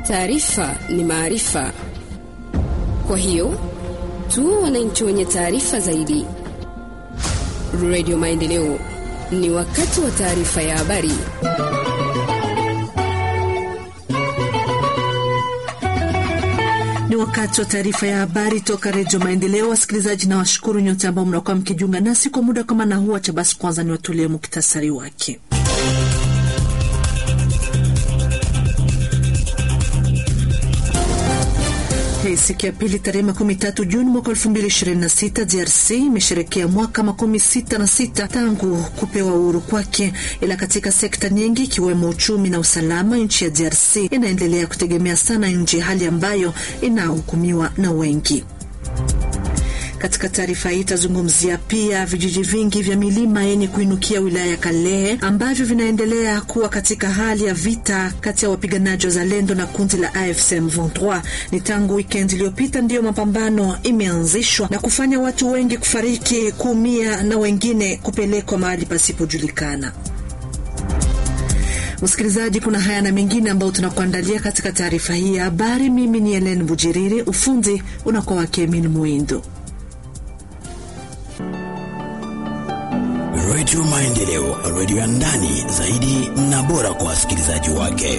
Taarifa ni maarifa, kwa hiyo tu wananchi wenye taarifa zaidi. Radio Maendeleo, ni wakati wa taarifa ya habari. Ni wakati wa taarifa ya habari toka Redio Maendeleo. Wasikilizaji na washukuru nyote ambao mnakuwa mkijiunga nasi kwa muda kama na huu. Acha basi kwanza niwatolee muktasari wake. Hey, siku ya pili tarehe makumi tatu Juni mwaka elfu mbili ishirini na sita DRC imesherekea mwaka makumi sita na sita tangu kupewa uhuru kwake, ila katika sekta nyingi ikiwemo uchumi na usalama, nchi ya DRC inaendelea kutegemea sana nje, hali ambayo inahukumiwa na wengi. Katika taarifa hii itazungumzia pia vijiji vingi vya milima yenye kuinukia wilaya ya Kalehe ambavyo vinaendelea kuwa katika hali ya vita kati ya wapiganaji wa Zalendo na kundi la AFC M23. Ni tangu wikendi iliyopita ndiyo mapambano imeanzishwa na kufanya watu wengi kufariki, kuumia na wengine kupelekwa mahali pasipojulikana. Msikilizaji, kuna haya na mengine ambayo tunakuandalia katika taarifa hii ya habari. Mimi ni Helen Bujiriri, ufundi unakuwa wake Emil Muindo. Redio Maendeleo, redio ya ndani zaidi na bora kwa wasikilizaji wake.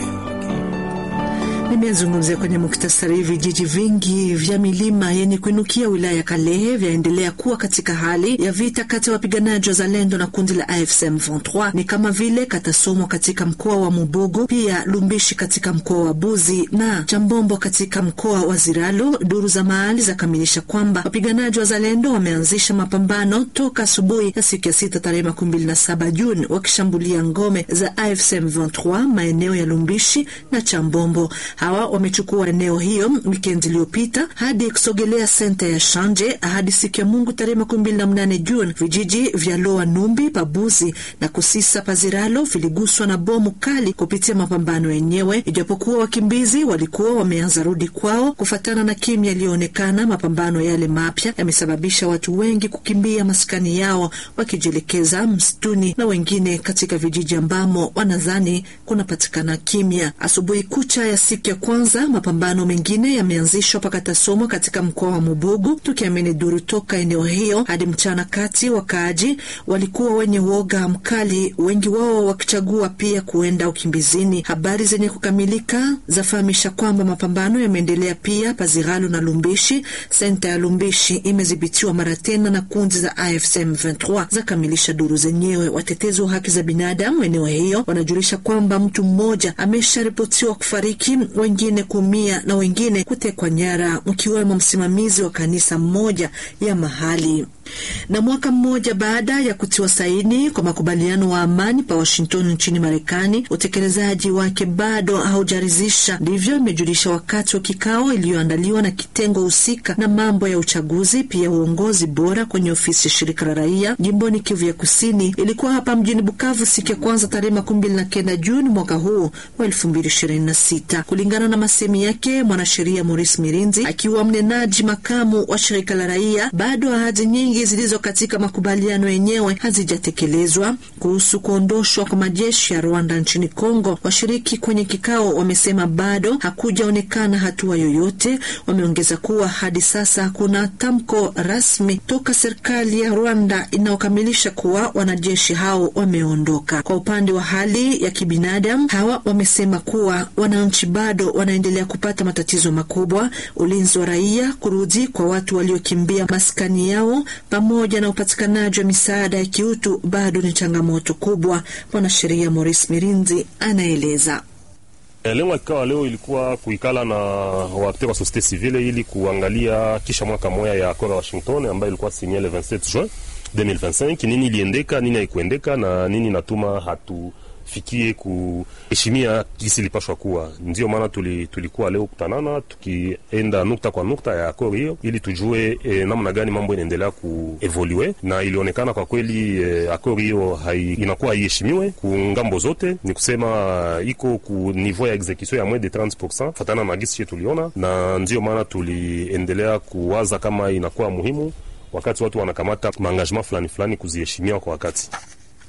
Nimezungumzia kwenye muktasari, vijiji vingi vya milima yenye kuinukia wilaya ya Kalehe vyaendelea kuwa katika hali ya vita kati ya wapiganaji wa Zalendo na kundi la AFC M23, ni kama vile Katasomwa katika mkoa wa Mubugu, pia Lumbishi katika mkoa wa Buzi na Chambombo katika mkoa wa Ziralo. Duru za mahali zakamilisha kwamba wapiganaji wa Zalendo wameanzisha mapambano toka asubuhi ya siku ya sita tarehe makumi mbili na saba Juni wakishambulia ngome za AFC M23 maeneo ya Lumbishi na Chambombo. Hawa wamechukua eneo hiyo wikendi iliyopita hadi kusogelea senta ya Shanje hadi siku ya Mungu tarehe makumi mbili na mnane Juni. Vijiji vya Loa Numbi, Pabuzi na Kusisa Paziralo viliguswa na bomu kali kupitia mapambano yenyewe, ijapokuwa wakimbizi walikuwa wameanza rudi kwao kufatana na kimya iliyoonekana. Mapambano yale mapya yamesababisha watu wengi kukimbia maskani yao wakijielekeza msituni na wengine katika vijiji ambamo wanadhani kunapatikana kimya. Asubuhi kucha ya siku ya kwanza mapambano mengine yameanzishwa Pakatasomwa katika mkoa wa Mubugu, tukiamini duru toka eneo hiyo. Hadi mchana kati, wakaaji walikuwa wenye woga mkali, wengi wao wakichagua pia kuenda ukimbizini. Habari zenye kukamilika zafahamisha kwamba mapambano yameendelea pia Paziralo na Lumbishi. Senta ya Lumbishi imedhibitiwa mara tena na kundi za AFC M23, zakamilisha duru zenyewe. Watetezi wa haki za binadamu eneo hiyo wanajulisha kwamba mtu mmoja amesharipotiwa kufariki wengine kuumia na wengine kutekwa nyara, mkiwemo msimamizi wa kanisa mmoja ya mahali. Na mwaka mmoja baada ya kutiwa saini kwa makubaliano wa amani pa Washington nchini Marekani, utekelezaji wake bado haujaridhisha. Ndivyo imejulisha wakati wa kikao iliyoandaliwa na kitengo husika na mambo ya uchaguzi pia uongozi bora kwenye ofisi ya shirika la raia jimboni Kivu ya Kusini. Ilikuwa hapa mjini Bukavu siku ya kwanza tarehe makumi mbili na kenda Juni mwaka huu wa elfu mbili ishirini na sita. Kulingana na masemi yake mwanasheria Maurice Mirinzi akiwa mnenaji makamu wa shirika la raia, bado ahadi nyingi zilizo katika makubaliano yenyewe hazijatekelezwa. Kuhusu kuondoshwa kwa majeshi ya Rwanda nchini Kongo, washiriki kwenye kikao wamesema bado hakujaonekana hatua yoyote. Wameongeza kuwa hadi sasa hakuna tamko rasmi toka serikali ya Rwanda inayokamilisha kuwa wanajeshi hao wameondoka. Kwa upande wa hali ya kibinadamu, hawa wamesema kuwa wananchi bado wanaendelea kupata matatizo makubwa, ulinzi wa raia, kurudi kwa watu waliokimbia maskani yao pamoja na upatikanaji wa misaada ya kiutu bado ni changamoto kubwa. Mwanasheria Maurice Mirinzi anaeleza. Lengo ya kikao leo ilikuwa kuikala na waakteur wa societe civile ili kuangalia kisha mwaka moya ya akora Washington ambayo ilikuwa signée le 27 juin 2025, nini iliendeka, nini haikuendeka na nini natuma hatu fikie kuheshimia jinsi ilipashwa kuwa. Ndio maana tuli, tulikuwa leo kutanana tukienda nukta kwa nukta ya akori hiyo ili tujue e, namna gani mambo inaendelea kuevolue, na ilionekana kwa kweli e, akori hiyo hai, inakuwa haiheshimiwe ku ngambo zote. Ni kusema iko ku niveau ya execution ya moins de 30% fatana na gisi tuliona, na ndio maana tuliendelea kuwaza kama inakuwa muhimu wakati watu wanakamata maengagement fulani fulani kuziheshimia kwa wakati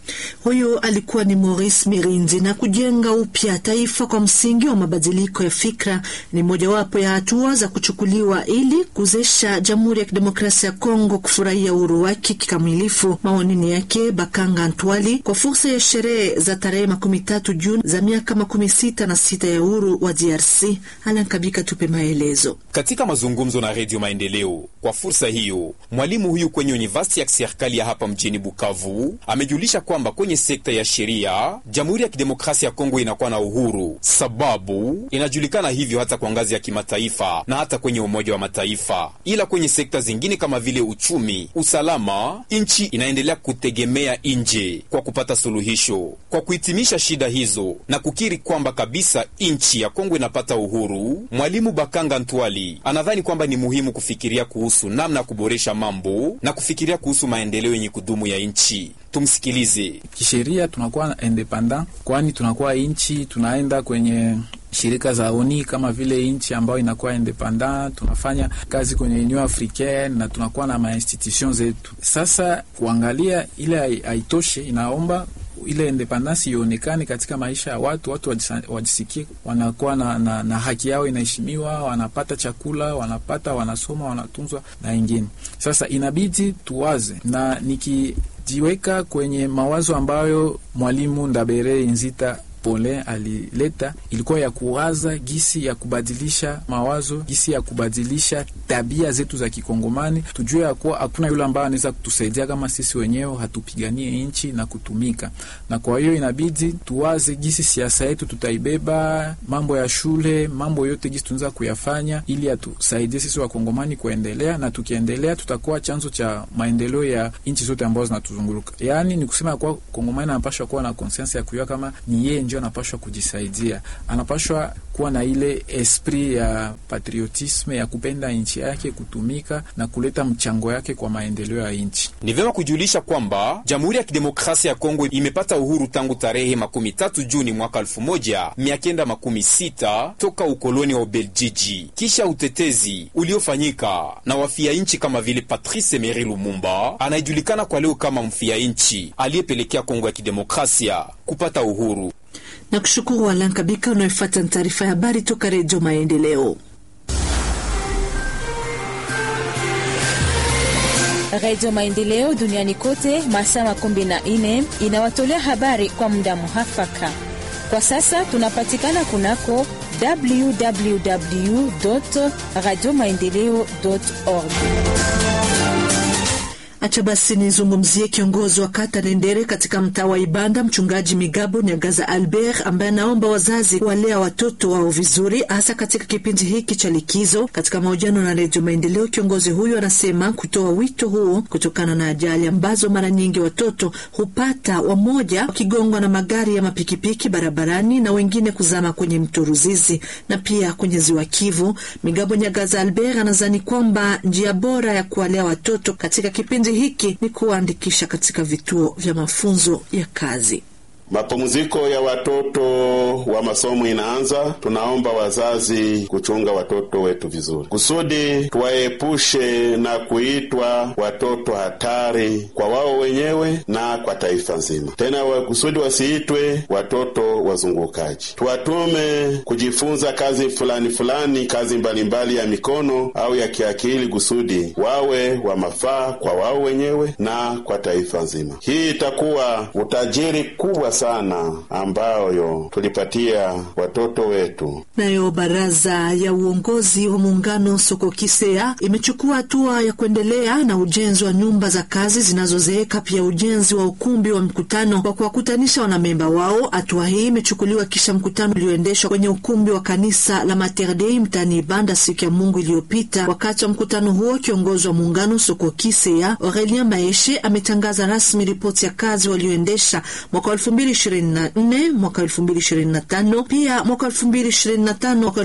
Huyu alikuwa ni Maurice Mirinzi. Na kujenga upya taifa kwa msingi wa mabadiliko ya fikra ni mojawapo ya hatua za kuchukuliwa ili kuwezesha Jamhuri ya Kidemokrasia ya Kongo kufurahia uhuru wake kikamilifu. Maonini yake Bakanga Antwali kwa fursa ya sherehe za tarehe makumi tatu Juni za miaka makumi sita na sita ya uhuru wa DRC. Alankabika tupe maelezo katika mazungumzo na Redio Maendeleo. Kwa fursa hiyo, mwalimu huyu kwenye univasiti ya kiserikali ya hapa mjini Bukavu amejulisha kwamba kwenye sekta ya sheria Jamhuri ya Kidemokrasia ya Kongo inakuwa na uhuru, sababu inajulikana hivyo hata kwa ngazi ya kimataifa na hata kwenye Umoja wa Mataifa. Ila kwenye sekta zingine kama vile uchumi, usalama, nchi inaendelea kutegemea nje kwa kupata suluhisho. Kwa kuhitimisha shida hizo na kukiri kwamba kabisa nchi ya Kongo inapata uhuru, mwalimu Bakanga Ntwali anadhani kwamba ni muhimu kufikiria kuhusu namna ya kuboresha mambo na kufikiria kuhusu maendeleo yenye kudumu ya nchi. Tumsikilize. Kisheria tunakuwa independent, kwani tunakuwa nchi tunaenda kwenye shirika za ONU kama vile nchi ambayo inakuwa independent, tunafanya kazi kwenye Union Africaine na tunakuwa na mainstitution zetu. Sasa kuangalia ile haitoshe, inaomba ile independence ionekane katika maisha ya watu, watu wajisikie wanakuwa na, na, na haki yao inaheshimiwa, wanapata chakula, wanapata, wanasoma, wanatunzwa na wengine. Sasa inabidi tuwaze na nikijiweka kwenye mawazo ambayo mwalimu Ndabere Nzita Pole alileta ilikuwa ya kuwaza gisi ya kubadilisha mawazo, gisi ya kubadilisha tabia zetu za Kikongomani. Tujue ya kuwa hakuna yule ambaye anaweza kutusaidia kama sisi wenyewe hatupiganie nchi na kutumika, na kwa hiyo inabidi tuwaze gisi siasa yetu tutaibeba, mambo ya shule, mambo yote gisi tunaweza kuyafanya ili atusaidie sisi Wakongomani kuendelea, na tukiendelea tutakuwa chanzo cha maendeleo ya nchi zote ambazo zinatuzunguruka. Yaani ni kusema kuwa Kongomani anapashwa kuwa na konsensi ya kujua kama ni yeye ndio anapashwa kujisaidia, anapashwa kuwa na ile esprit ya patriotisme ya kupenda nchi yake, kutumika na kuleta mchango yake kwa maendeleo ya nchi. Ni vyema kujulisha kwamba Jamhuri ya Kidemokrasia ya Kongo imepata uhuru tangu tarehe makumi tatu Juni mwaka elfu moja mia kenda makumi sita toka ukoloni wa Ubeljiji, kisha utetezi uliofanyika na wafia nchi kama vile Patrice Emery Lumumba anayejulikana kwa leo kama mfia nchi aliyepelekea Kongo ya Kidemokrasia kupata uhuru na kushukuru Alan Kabika unayofuata taarifa ya habari toka Redio Maendeleo. Redio Maendeleo duniani kote masaa makumi na nne inawatolea habari kwa muda muhafaka. Kwa sasa tunapatikana kunako www radio maendeleo org. Acha basi nizungumzie kiongozi wa kata Nendere katika mtaa wa Ibanda, mchungaji Migabo Nyagaza Albert, ambaye anaomba wazazi kuwalea watoto wao vizuri, hasa katika kipindi hiki cha likizo. Katika mahojiano na Redio Maendeleo, kiongozi huyo anasema kutoa wito huo kutokana na ajali ambazo mara nyingi watoto hupata, wamoja wakigongwa na magari ya mapikipiki barabarani na wengine kuzama kwenye mto Ruzizi na pia kwenye ziwa Kivu. Migabo Nyagaza Albert anazani kwamba njia bora ya kuwalea watoto katika kipindi hiki ni kuwaandikisha katika vituo vya mafunzo ya kazi. Mapumziko ya watoto wa masomo inaanza. Tunaomba wazazi kuchunga watoto wetu vizuri, kusudi tuwaepushe na kuitwa watoto hatari kwa wao wenyewe na kwa taifa nzima, tena kusudi wasiitwe watoto wazungukaji. Tuwatume kujifunza kazi fulani fulani, kazi mbalimbali ya mikono au ya kiakili, kusudi wawe wa mafaa kwa wao wenyewe na kwa taifa nzima. Hii itakuwa utajiri kubwa sana ambayo tulipatia watoto wetu. Nayo baraza ya uongozi wa muungano soko Kisea imechukua hatua ya kuendelea na ujenzi wa nyumba za kazi zinazozeeka, pia ujenzi wa ukumbi wa mkutano kwa kuwakutanisha wanamemba wao. Hatua hii imechukuliwa kisha mkutano ulioendeshwa kwenye ukumbi wa kanisa la Mater Dei mtaani Ibanda siku ya Mungu iliyopita. Wakati wa mkutano huo, kiongozi wa muungano soko Kisea Aurelien Maeshe ametangaza rasmi ripoti ya kazi walioendesha mwaka elfu mbili 2024 mwaka 2025 pia mwaka 2025 mwaka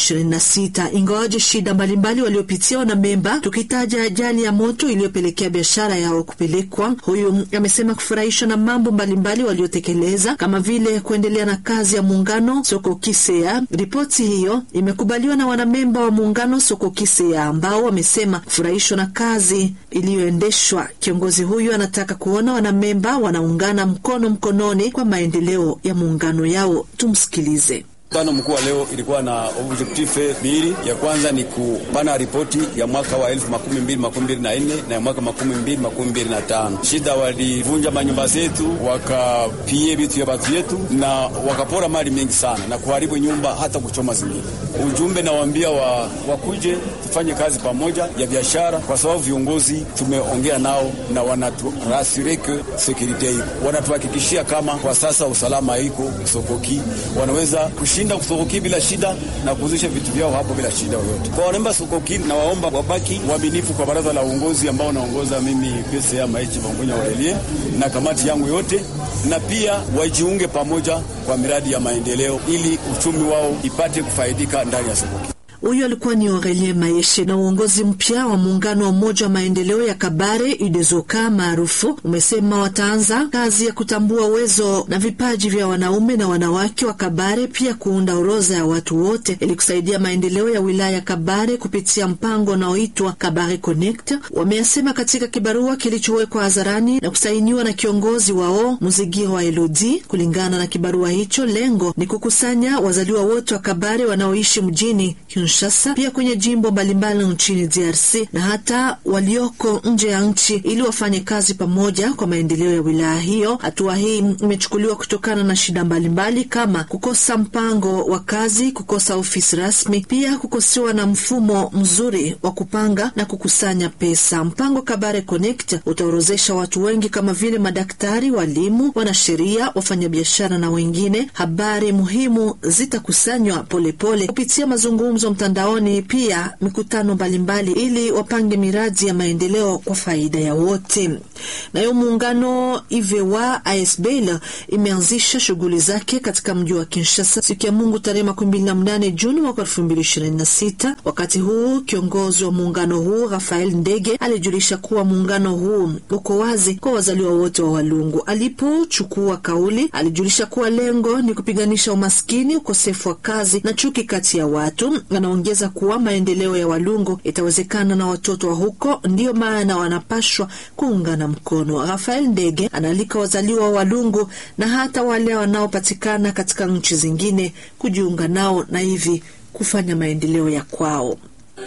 2026, ingawaje shida mbalimbali waliopitia wanamemba, tukitaja ajali ya moto iliyopelekea biashara yao kupelekwa. Huyu amesema kufurahishwa na mambo mbalimbali waliotekeleza kama vile kuendelea na kazi ya muungano soko Kisea. Ripoti hiyo imekubaliwa na wanamemba wa muungano soko Kisea ambao wamesema kufurahishwa na kazi iliyoendeshwa. Kiongozi huyu anataka kuona wanamemba wanaungana mkono mkononi kwa maendeleo ya muungano yao. Tumsikilize. Mkutano mkuu wa leo ilikuwa na objectif mbili. Ya kwanza ni kupana ripoti ya mwaka wa elfu makumi mbili makumi mbili na nne na ya mwaka makumi mbili makumi mbili na tano. Shida walivunja manyumba zetu, wakapie vitu vya batu yetu na wakapora mali mengi sana na kuharibu nyumba hata kuchoma zingine. Ujumbe nawaambia wa, wakuje tufanye kazi pamoja ya biashara, kwa sababu viongozi tumeongea nao na wanaturasireke sekurite iko, wanatuhakikishia kama kwa sasa usalama iko sokoki, wanaweza kushinda sokoki bila shida na kuuzisha vitu vyao hapo bila shida yoyote. Kwa wanaomba sokoki na waomba wabaki waaminifu kwa baraza la uongozi ambao naongoza mimi PCA Maichi Bangonya Aurelie na kamati yangu yote, na pia wajiunge pamoja kwa miradi ya maendeleo ili uchumi wao ipate kufaidika ndani ya sokoki. Huyu alikuwa ni Aurelie Maeshe. Na uongozi mpya wa muungano wa umoja wa maendeleo ya Kabare UDEZOKA maarufu umesema wataanza kazi ya kutambua uwezo na vipaji vya wanaume na wanawake wa Kabare, pia kuunda orodha ya watu wote ili kusaidia maendeleo ya wilaya ya Kabare kupitia mpango unaoitwa Kabare Connect. Wameyasema katika kibarua kilichowekwa hadharani na kusainiwa na kiongozi wao Muzigiro wa Elodi. Kulingana na kibarua hicho, lengo ni kukusanya wazaliwa wote wa Kabare wanaoishi mjini Kinshasa pia kwenye jimbo mbalimbali nchini DRC na hata walioko nje ya nchi ili wafanye kazi pamoja kwa maendeleo ya wilaya hiyo. Hatua hii imechukuliwa kutokana na shida mbalimbali kama kukosa mpango wa kazi, kukosa ofisi rasmi, pia kukosewa na mfumo mzuri wa kupanga na kukusanya pesa. Mpango Kabare Connect utaorozesha watu wengi kama vile madaktari, walimu, wanasheria, wafanyabiashara na wengine. Habari muhimu zitakusanywa polepole kupitia mazungumzo mtandaoni pia mikutano mbalimbali ili wapange miradi ya maendeleo kwa faida ya wote. Nayo muungano Ivewa ASBL imeanzisha shughuli zake katika mji wa Kinshasa siku ya Mungu tarehe makumi mbili na mnane Juni mwaka elfu mbili ishirini na sita. Wakati huu kiongozi wa muungano huu Rafael Ndege alijulisha kuwa muungano huu uko wazi kwa wazaliwa wote wa Walungu. Alipochukua kauli, alijulisha kuwa lengo ni kupiganisha umaskini, ukosefu wa kazi na chuki kati ya watu. Anaongeza kuwa maendeleo ya Walungu itawezekana na watoto wa huko, ndiyo maana wanapashwa kuungana mkono. Rafael Ndege anaalika wazaliwa wa Walungu na hata wale wanaopatikana katika nchi zingine kujiunga nao na hivi kufanya maendeleo ya kwao.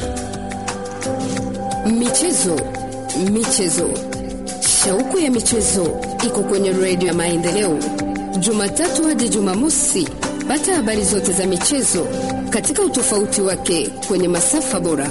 Michezo, michezo, shauku ya michezo iko kwenye redio ya Maendeleo, Jumatatu hadi Jumamosi. Pata habari zote za michezo katika utofauti wake kwenye masafa bora.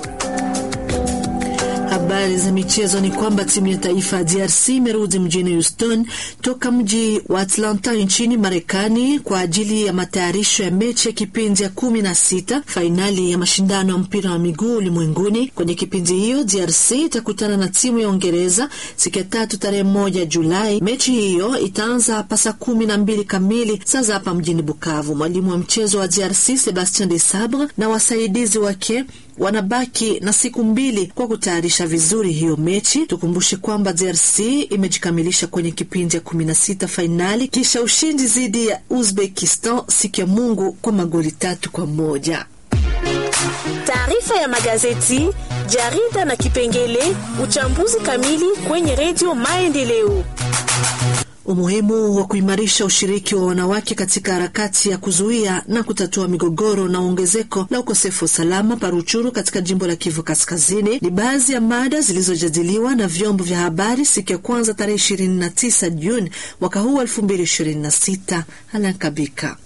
Habari za michezo ni kwamba timu ya taifa ya DRC imerudi mjini Houston toka mji wa Atlanta nchini Marekani kwa ajili ya matayarisho ya mechi ya kipindi ya kumi na sita fainali ya mashindano ya mpira wa miguu ulimwenguni. Kwenye kipindi hiyo DRC itakutana na timu ya Uingereza siku ya tatu tarehe moja Julai. Mechi hiyo itaanza hapa saa kumi na mbili kamili saa za hapa mjini Bukavu. Mwalimu wa mchezo wa DRC Sebastien de Sabre na wasaidizi wake wanabaki na siku mbili kwa kutayarisha vizuri hiyo mechi. Tukumbushe kwamba DRC imejikamilisha kwenye kipindi ya kumi na sita fainali kisha ushindi dhidi ya Uzbekistan siku ya Mungu kwa magoli tatu kwa moja. Taarifa ya magazeti, jarida na kipengele uchambuzi kamili kwenye redio Maendeleo. Umuhimu wa kuimarisha ushiriki wa wanawake katika harakati ya kuzuia na kutatua migogoro na ongezeko la ukosefu wa usalama paruchuru katika jimbo la Kivu Kaskazini ni baadhi ya mada zilizojadiliwa na vyombo vya habari siku ya kwanza tarehe 29 Juni mwaka huu 2026. Alankabika